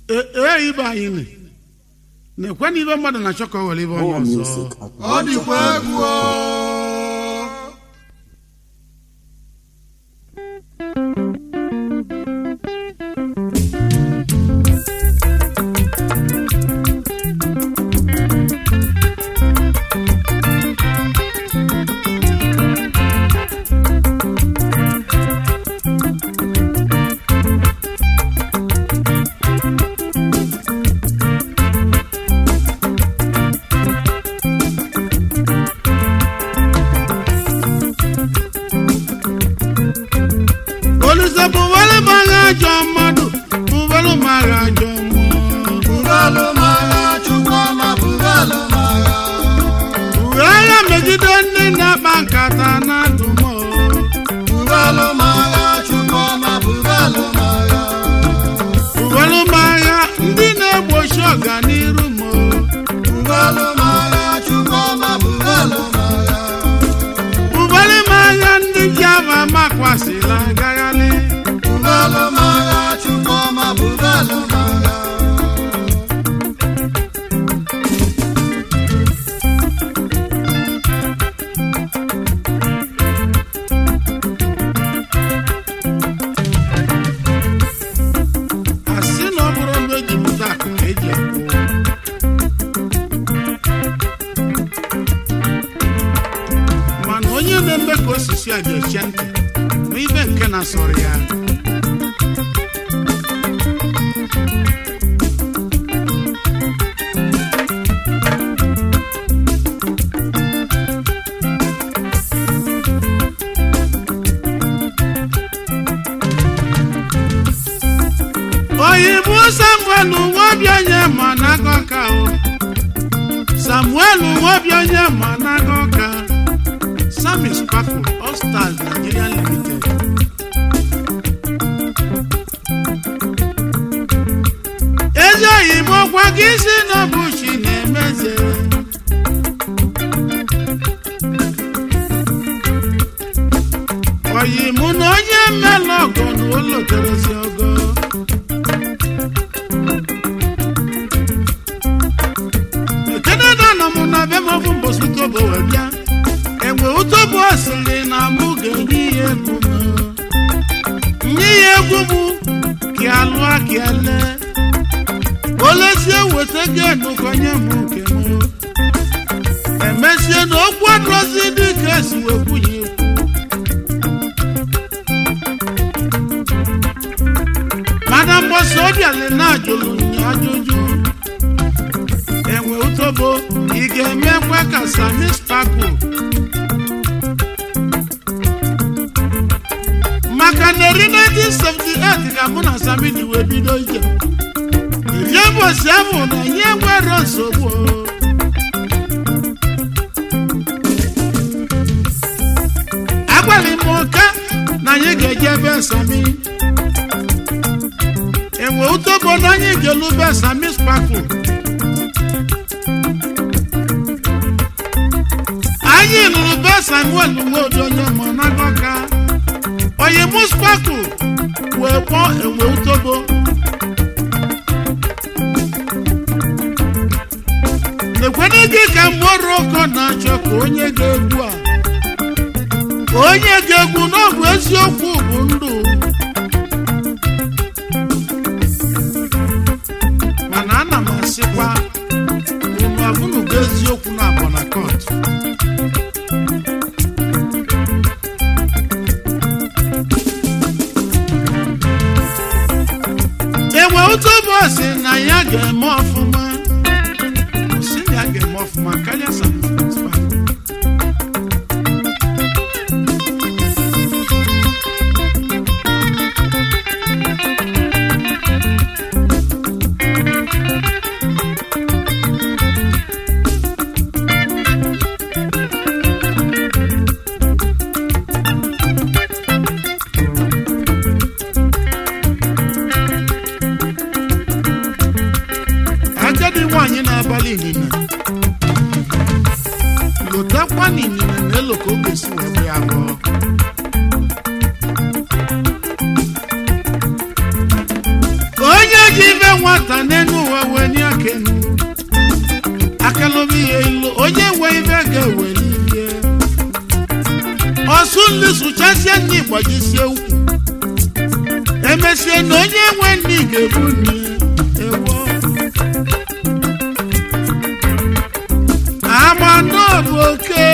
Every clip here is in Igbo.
ee ibe anyị nị na-ekwe na ibe mmadụ na-achọ ka o were ibe onye More ọzọ music at ọ dịkwa egwu o. olise bụwere m agha ajọ mmadụ bụwere m agha ajọ mmụọ Bụgalụ m agha, Chukwuma, bụgalụ m agha. uwe agha megide ndị na-akpa nkata na adụmọ Bụgalụ m agha, Chukwuma, bụgalụ m agha. bụwere m agha ndị na-egbochi ọganiru m Bụgalụ m agha, Chukwuma, bụgalụ m agha. bụwere m agha ndị ji ama makwasịla agagharị Bụgalụ m agha, Chukwuma, bụgalụ m agha. asị na ọ bụrụ mgbe ejipụta akụ ka eji akwụ mana onye na-eme ka osisi a ga-eche ntị ma ibe nke na-asọrọ ya oyibo samuel nwobianye ma n'aka ka o samuel nwobianye ma n'aka ka sami sparkle all stars nigeria limited ezi oyibo gwa gị si n'ọbụchi na-emeze oyimu na onye mmela ọgọ na oloterezi ogo ekeneda nọ m na be m ọbụ mbọsị utobo wee bịa enwe utobo sịrị na mụ ga-enye ya egwu m nye ya egwu m ka alụa ka ele olezie weta genu konye m nke m emesie na okwu adọzi dị ka esi wee kwunye ekwu mana mbọsị obiali na-ajụrụ nya ajụjụ enwe utobo ị ga-emekwa ka sami spakụ maka na eri 1978 ka mụ na sami ji wee bido ije ihe mbọsị ahụ na ihe nwere nsogbu o. agbalị m ụka na anyị ga-eje ebe sami enwe utobo na anyị ga-elube sami spakụ anyị lụrụ be samuel nwobi onye ọma n'agọka onye muspaku wee kpọọ enwe utobo ekwena gị ka mgbe ọrụ ọkọ na-achọ ka onye ga-egwu a ka onye ga-egwu n'ọgwụ eziokwu bụ ndụ mana ana m asịkwa unu abụnugo eziokwu na abọnakọt enwe ụtọbọsị na ya ga-eme ọfụma si na ya ga-eme ọfụma karịa sanfa agadi nwaanyị na-abalị ịnyịnya lotakwa na ịnyịnya na-elo ka o ga-esi wee bụ ya abụọ nwata n'elu ụwa wee nye akenu akalụbi ya ilu onye nwe ibe ga-eweli ihe ọsụ nli sụchasie nni gbajisie ukwu emesie na onye nwe nni ga-ebu nni ewo amando bụ oke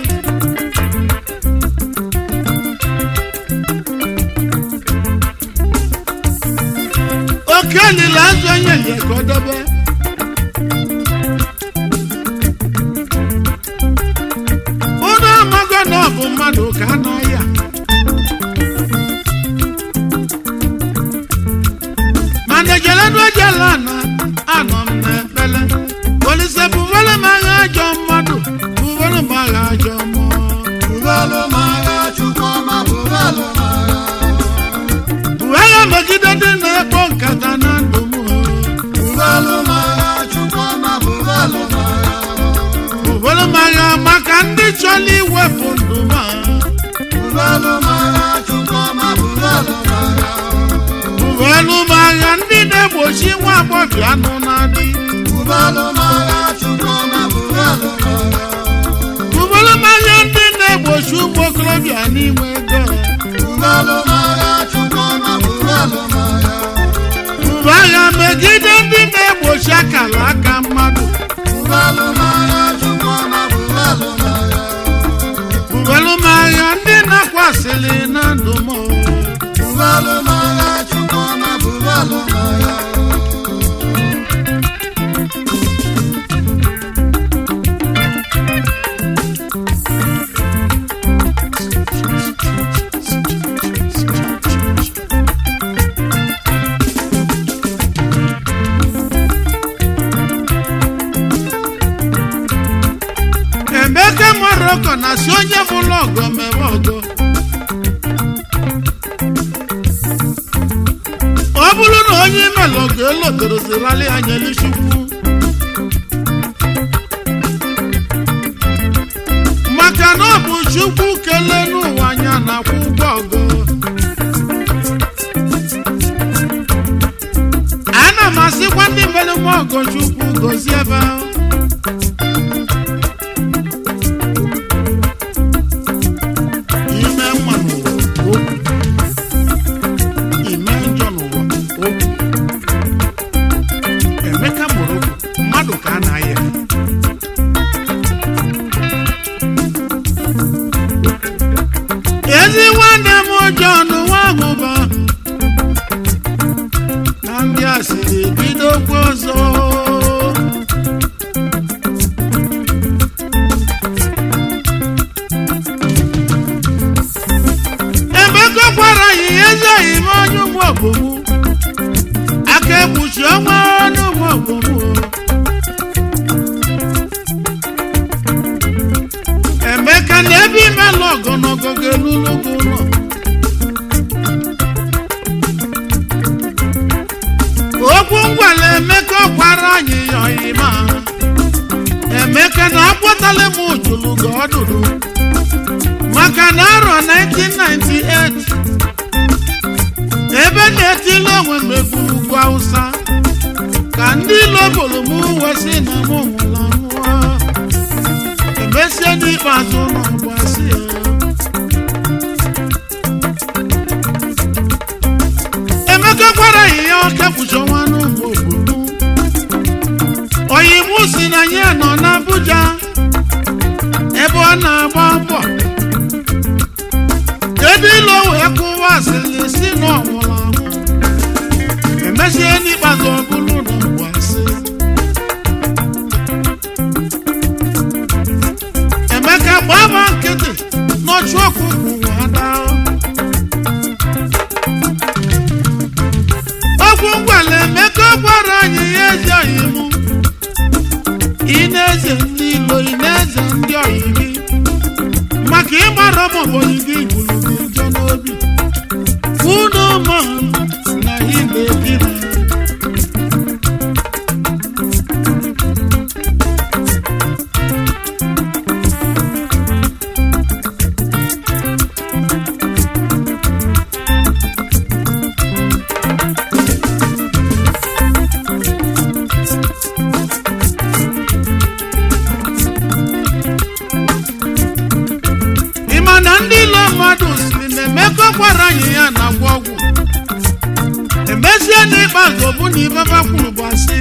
oke lila azụ onye lie ka ọ debe unu amago na ọ bụ mmadụ ka anọ ya mana ejelenu ejela na anọ m n'ekpele polise bụvere m agha ajọ mmadụ bụvere m agha ajọ mmụọ Bụbalụ m agha Chukwuma bụbalụ m agha bụ agha megide ndị na-ekpo nkata na ndụ m Bụbalụ m agha Chukwuma bụbalụ m agha bụvere m agha maka ndị chọrọ iwepụ ndụ m Bụbalụ m agha Chukwuma bụbalụ m agha bụvere m agha ndị na-egbochi nwa agbọghọ anụ na-adị Bụbalụ m agha Chukwuma bụbalụ m agha bụvere m agha ndị na-egbochi ụmụ okorobịa n'inwe ego Bụbalụ m agha Chukwuma bụbalụ m agha bụrụ agha megide ndị na-egbochi akara aka mmadụ Bụbalụ m agha Chukwuma bụbalụ m agha bụrụ m agha ndị na-akwasịrị na ndụ m Bụbalụ m agha Chukwuma bụbalụ m agha emeka moroko na si onye bụrụ ọgọ mere ọgọ ọ bụrụ na onye imela ọgọ elodorozirali anya chukwu maka na ọ bụ chukwu kelee n'ụwa anya na-akwụ ụgwọ ọgọ ana m asịkwa ndị mere m ọgọ chukwu gozie ebe ahụ ime mma n'ụwa okwu ime njọ n'ụwa okwu emeka mụrụ okwu mmadụ ka a na-aya ezi nwanne m John Nwagụba na ndị asịrị bidokwa ọzọ emeka gwara anyị ezeghị m onye ụmụ ọbụmụ aka ekpuchi ọnwa ọnụ ụmụ ọbụmụ emeka na ebe imelụ ọgọnọgọ ga-elulu gị ụlọ okwu ngwala emeka gwara anyị ya ọyịma emeka na akpọtala m ujulu ga ọdụdụ maka na arọ 1998 ebe na-etili onwe m egburu ugwu awụsa ka ndị ilo boro m wesị na m nwụrụ anwụọ emesie n'ikpeazụ n'ọgbasị ya emeka gwara ya ya ọkepụchi ọnwa n'ụmụ obodo oyi mụ si na ya nọ n'Abuja ebe ọ na-agba mbọ kedu ilu wee kụwa asịrị si na ọ nwụrụ anwụ emesie n'ikpeazụ ọ bụrụ na mgbe asị emeka gbaba nkịtị n'ọchụ ọkụ kwuru ada okwu ngwala emeka gwara anyị ya ezi oyi mụ ị na-eze ndị ilo ị na-eze ndị oyi gị maka ịgbara ọmọbọyị gị gburu gị njọ n'obi unu ma na ime gị na ezie n'ikpeazụ bụ na ibeba kwuru bụ asị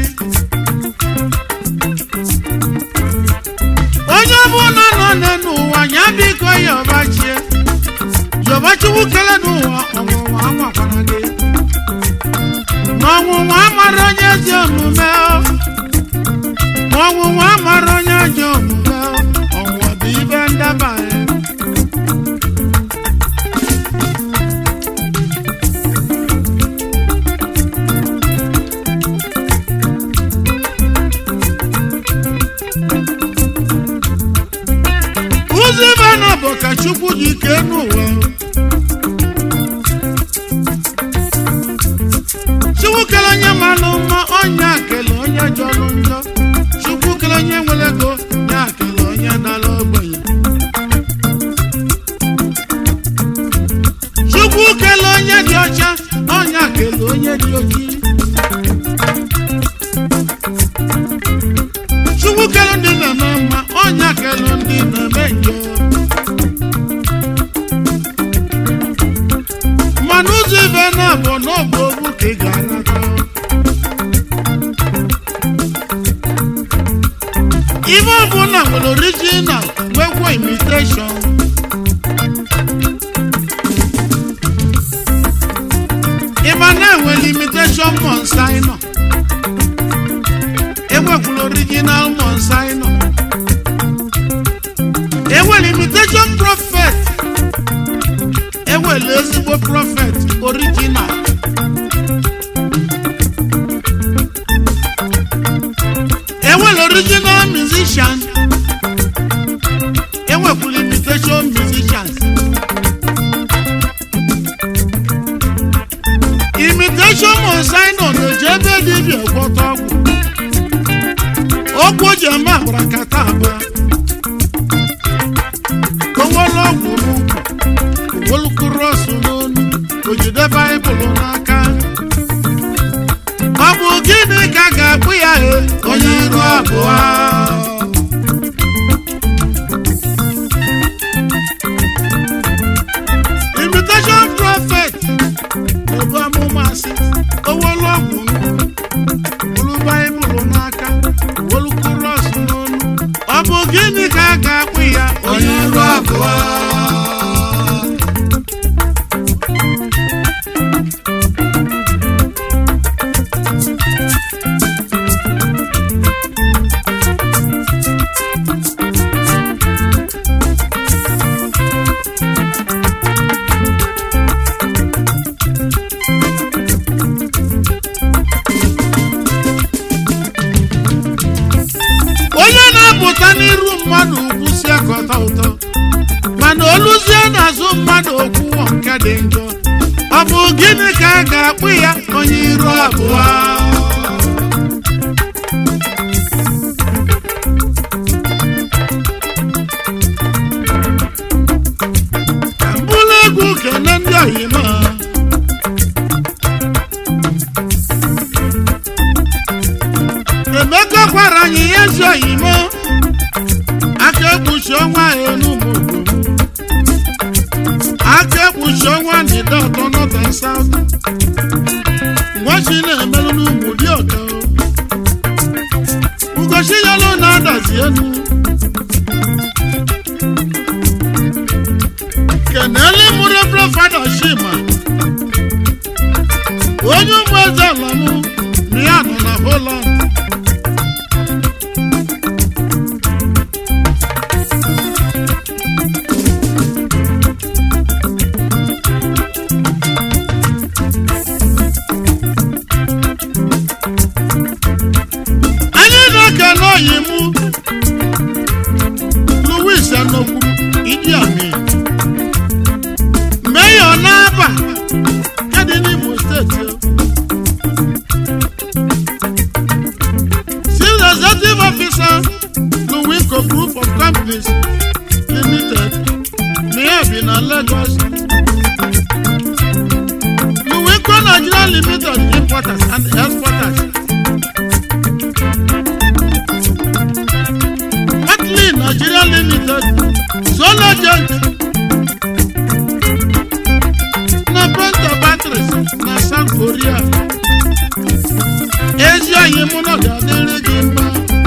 onye ọbụla nọ n'elu ụwa ya biko yọbachie yọbachiwu kele n'ụwa ọnwụnwa anwakwara gị n'ọnwụnwa amara onye ezi omume o. n'ọnwụnwa amara onye ajọ omume o. ọnwụnwa bụ ibe ndabanye ụzọ ibe na bụ ka chukwu dị ike n'ụwa chukwu kele onye malụ mma onye akele onye jọrọ njọ chukwu kele onye nwere ego ya akele onye dara ogbenye chukwu kele onye dị ọcha onye akele onye dị ojii chukwu kele ndị na-eme mma onye akele ndị na-eme njọ mana ụzọ ibe na-abụ n'ọbụ ogbu ka ị ga-arata ibe ọbụla nwere original nwekwa imitation ịma na-enwere imitation monsaino enwekwara original monsaino enwere imitation prophet enwere ezigbo prophet original enwere original musician enwekwara imitation musicians imitation monsaino na-eji ebe dibịa gwọta ọgwụ ọgwụ o ji eme agbara kata abụọ owolo ọgwụ n'ukwu owolukuru ọsụ n'onu o jide baịbụl n'aka ọ bụ gịnị ka a ga-akpụ ya he onye iru abụọ imitation prophet ebu amụma asị owolo ọgwụ n'ukwu bụrụ baịbụl n'aka wolukuru ọsụ n'onu ọ bụ gịnị ka a ga-akpụ ya onye iru abụọ onye na-apụta n'iru mmadụ ugwu si akọta ụtọ mana oluzie n'azụ mmadụ okwu nke dị njọ ọ bụ gịnị ka a ga-akpụ ya onye iru abụọ ka mbụlụ egwu kene ndị oyima emeka gwara anyị ihe ezi oyimo aka ekpuchi ọnwa enugwu aka ekpuchi ọnwa n'ide ọtọ north and south ngwachi na-emerụ n'ugwu dị ọtọ ugochi yalụ na-adazi elu kenele mụrụ brọfada shima onye ụmụ eze ala mụ na ya nọ na Holland anyị na-ekele oyi mụ Louis Anokwu Idi Amin Mayor n'aba kedị n'Imo steeti o. Chief Executive Officer Luwinco Group of Companies Limited Mayor bi na Lagos Luwinco Nigeria Limited Importers and Exporters Atlee Nigeria Limited Solar Joint na Penta Batteries na South Korea korea ezi oyi mụ na ọ ga-adịrị gị mma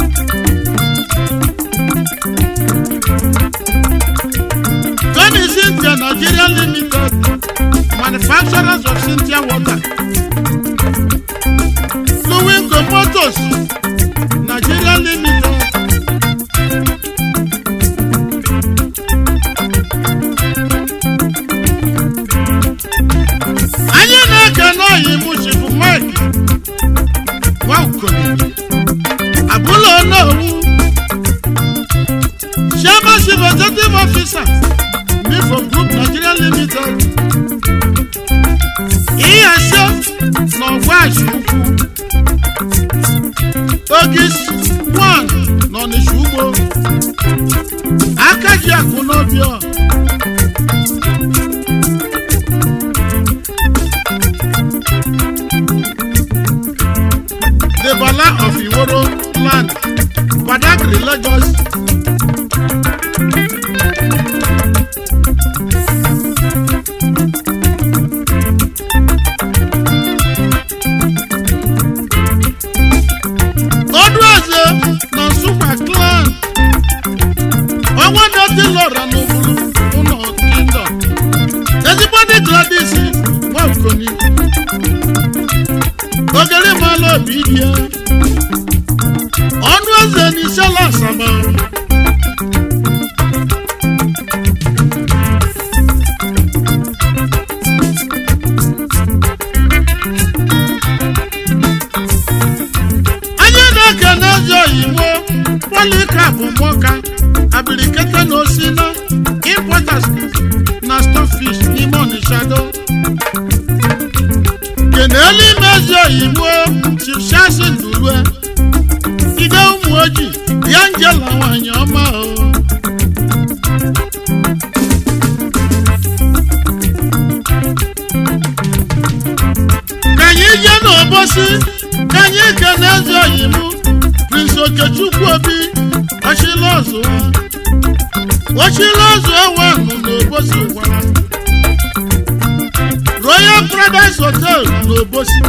Tony Cynthia Nigeria Limited, manufacturers of Cynthia water. Fluwingo Motors, Nigeria Limited. Anyị na-ekene oyi Muchifu Mike Nwaokolo, Abụla Onowu, Chairman Chief Executive Officer, Mifo Group Nigeria Limited. Iyase n'ọgwa Ashukwu. Ogis one n'Ọnịsha ugbo. Akaji akụ n'Obio. The Bala of Iworo land, Badagry, Lagos. Odueze na Nsukka clan. Ọnwa dọtị lọra n'obodo ụlọ kingdom. Ezigbo ndị Gladys Nwakoni. Ogere mala obi die. Ọnụ eze n'isela asaba. anyị na-ekene ezi oyibo polikap mụka abilikete na osina importers na stofish n'ime onishado kenelu ime ezi oyibo chifshasi ndulue ide ụmụ ojii ya njela nwanyị ọma o ka anyị jee n'obosi ka anyị kene ezi oyibo prince okechukwu obi ọchịlọzụ ọchịlọzụ ewenụ n'obosi gwara royal paradise hotel n'obosi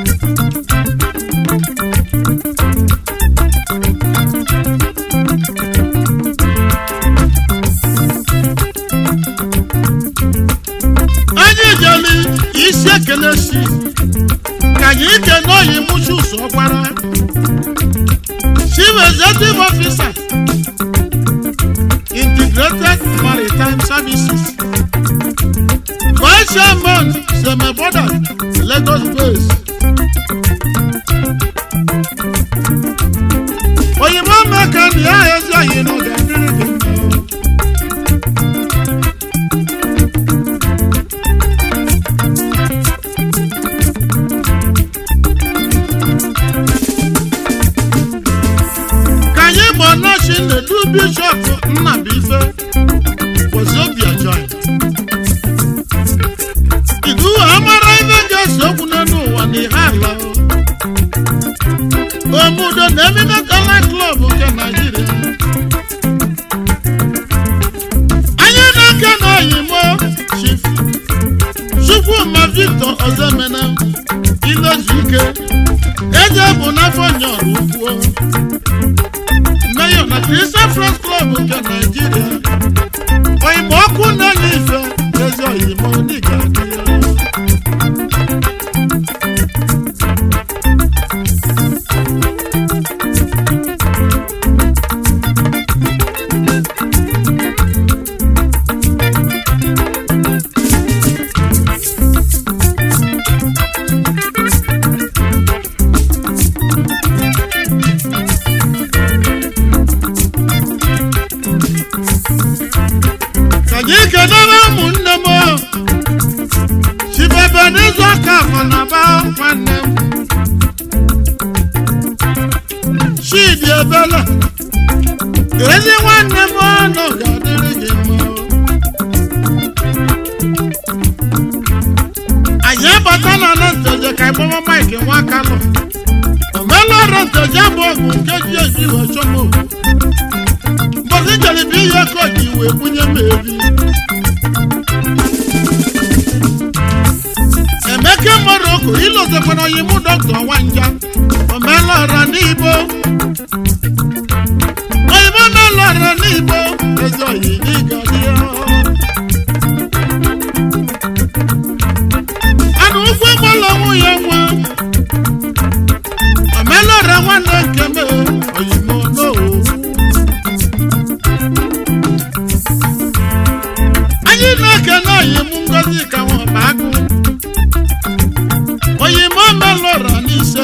anyị jeli isi ekele si ka anyị kene oyi muchus ọkwara chief executive officer integrated maritime services vice chairman semeboda lagos base oyibo meka na ya ezi oyi na oge adịrị gị mma ka anyị gbaa nọọsụ nnedu bishọp nnabuife wozobia join idu amara ibe ga-ese okwu n'elu ụwa na ihe ala omudo na emime kala klọb nke naijiria anyị na-eke na oyimo chief chukwuma victor ozemena ilezuike eze bụ n'afọ nyọrọ ukwuo mayor na christian friends club nke naijiria oyimo ọkụ na-enye ife ezi oyimo n'ịga ka anyị kenere ụmụnne m chibebe n'izu aka afọ na ba nwanne m chidi ebele ezi nwanne m ọnụ ga-adịrị gị mma anyị abata na nteje ka ịgbawa maịkị nwa kalọ omelọrụ nteje bụ ọgwụ nke ji eji wee chọm okwu mbọsị njelebe ihe ka o ji wee bunye m eri emeka mmadụ oku ilotekwana oyi mụ dọkịta nwanja omelọra n'igbo oyimo melọra n'igbo ezi oyi n'ịgadia anụ ụfụ gbọlọ nwunye nwa omelọra nwanne nkeme oyimo n'owu anyị na-ekene oyim ngozi ka nwaba agụ oyim omelọra n'ise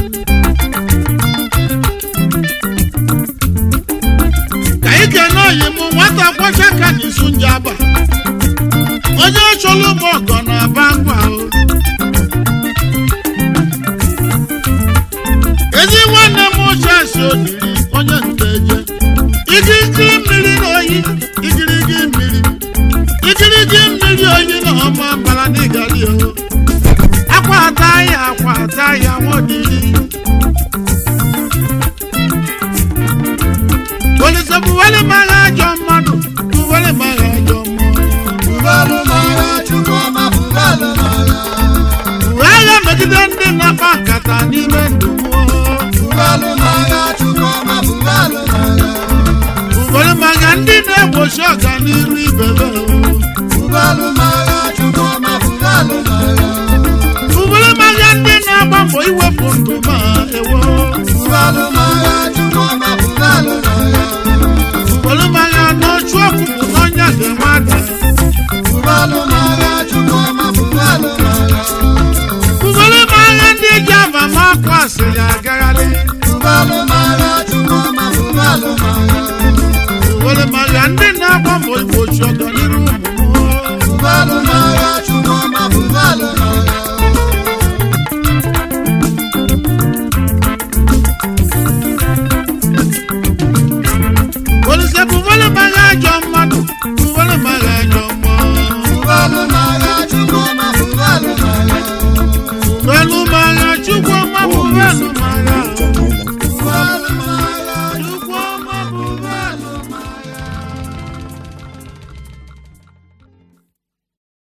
ka ị kene oyim nwata kwachaka n'isu njaba onye chọrọ ụmụ ọgọ na-aba ngwa o ezi nwanne m chasi odiri onye nteje igirigi mmiri na oyi igirigi mmiri igirigi mmiri oyi na ọma mbara n'ịgari o akwa ata ya akwa ata ya nwodiri polisi buwele mara ajọ mmadụ buwele mara ajọ mmụọ Bubalụ mara Chukwuma bubalụ mara. uwe agha megide ndị na-akpa nkata n'ime ndụ mmụọ Bubalụ mara Chukwuma bubalụ mara. uwele mara ndị na-egbochi ọganiru ibebe o Bubalụ mara Chukwuma bubalụ mara. uwele mara ndị na-agba mbọ iwepụ ndụ ma ewo Bubalụ mara Chukwuma bubalụ mara. uwele mara n'ochu ọkụkụ n'ọnya ga-enwe ada Bubalụ mara Chukwuma bubalụ mara. uwele mara ndị ji abamakwa asịrị agagharị Bubalụ